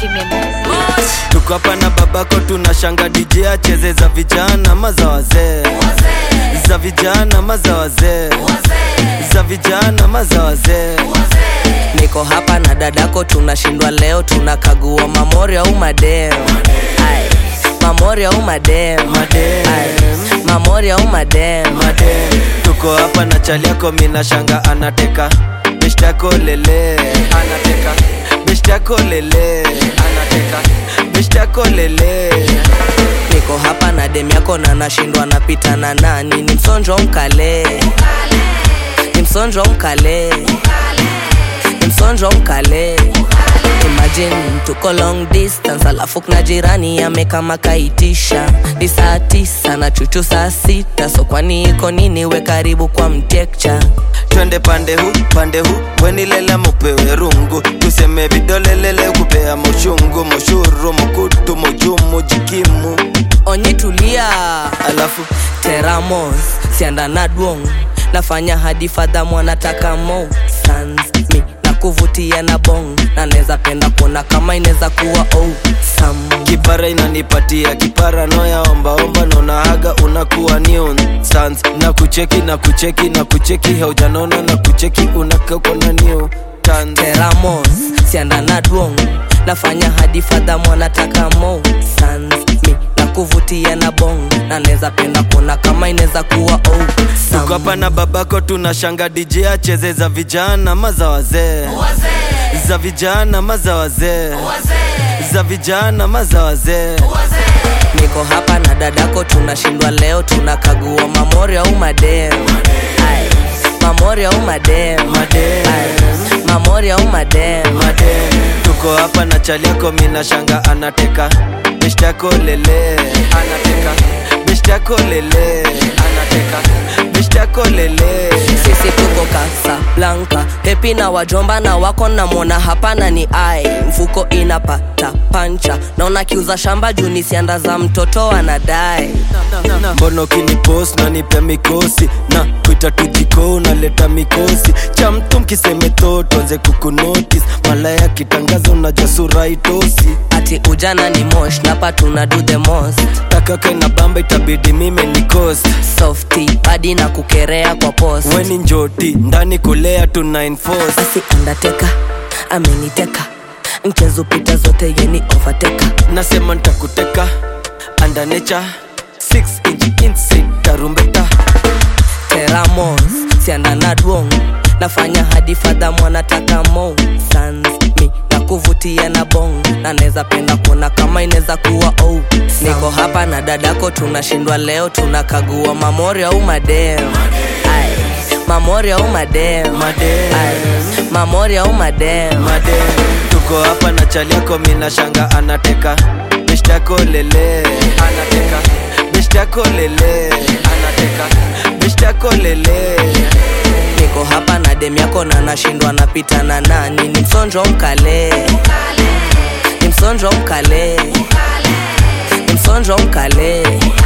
Memories. tuko hapa na babako tunashanga DJ acheze za vijana maza wazee za vijana maza wazee za vijana maza wazee niko hapa na dadako tunashindwa leo tunakagua mamori au madem Ai, mamori au madem Madem. Ai, mamori au madem Made, tuko hapa na chali yako mina shanga anateka beshtako lele anateka beshtako lele anateka beshtako lele niko hapa na dem yako na nashindwa napita na nani ni msonjo mkale ni msonjo mkale ni msonjo mkale imagine tuko long distance alafu kuna jirani amekama kaitisha ni saa tisa na chuchu saa sita so kwani iko nini we karibu kwa mtekcha twende pande hu pande hu wenilela mupewe rungu tuseme vidolelele kupea moshungu moshuru mukutu mojumu jikimu onyi tulia alafu teramos sianda na dwong nafanya hadi fadha mwanataka mo sans mi na kuvutia na bong na neza penda kuona kama inaweza kuwa oh, sam kipara inanipatia kipara noya ombaomba nonahaga unakuwa new sans na kucheki na kucheki na kucheki haujanona na kucheki unakako na new tans teramos sianda na dwong nafanya hadi fadha mwanataka mo sans mi na kuvutia na bong na neza penda kuona kama inaweza kuwa oh, sam tuko hapa na babako tunashanga DJ acheze za vijana maza wazee za vijana maza wazee za vijana maza wazee niko hapa na dadako tunashindwa leo tunakagua mamori au madem Ai, mamori au madem Madem. Ai, mamori au madem Made, tuko hapa na chali yako mina shanga anateka beshtako lele anateka beshtako lele anateka beshtako lele sisi tuko Casablanca pepi na wajomba na wako namwona hapana ni ai mfuko inapata pancha naona kiuza shamba juu ni sianda za mtoto anadai mbono kinipos na nipe mikosi na kuita tujiko unaleta mikosi cha mtu mkiseme totonze kukunotis malaya kitangaza unajua sura itosi ati ujana ni mosh napa tuna do the most takaka na bamba itabidi mime nikosi softy hadi na kukerea kwa post weni njoti ndani kulea tuna enforce basi undertaker ameniteka mchezo pita zote yeni overteka nasema ntakuteka andanecha 6 inch inside tarumbeta teramos sianda na dwong nafanya hadi fadha mwanataka mo sans mi na kuvutia na bong na neza penda kuona kama inaweza kuwa oh. niko hapa na dadako tunashindwa leo tunakagua mamori au madem Ai, mamori au madem Madem. Ai, mamori au madem made tuko hapa na chali yako mina shanga anateka beshtako lele anateka beshtako lele anateka beshtako lele niko hapa na dem yako na nashindwa napita na nani ni msonjo mkale ni msonjo mkale ni msonjo mkale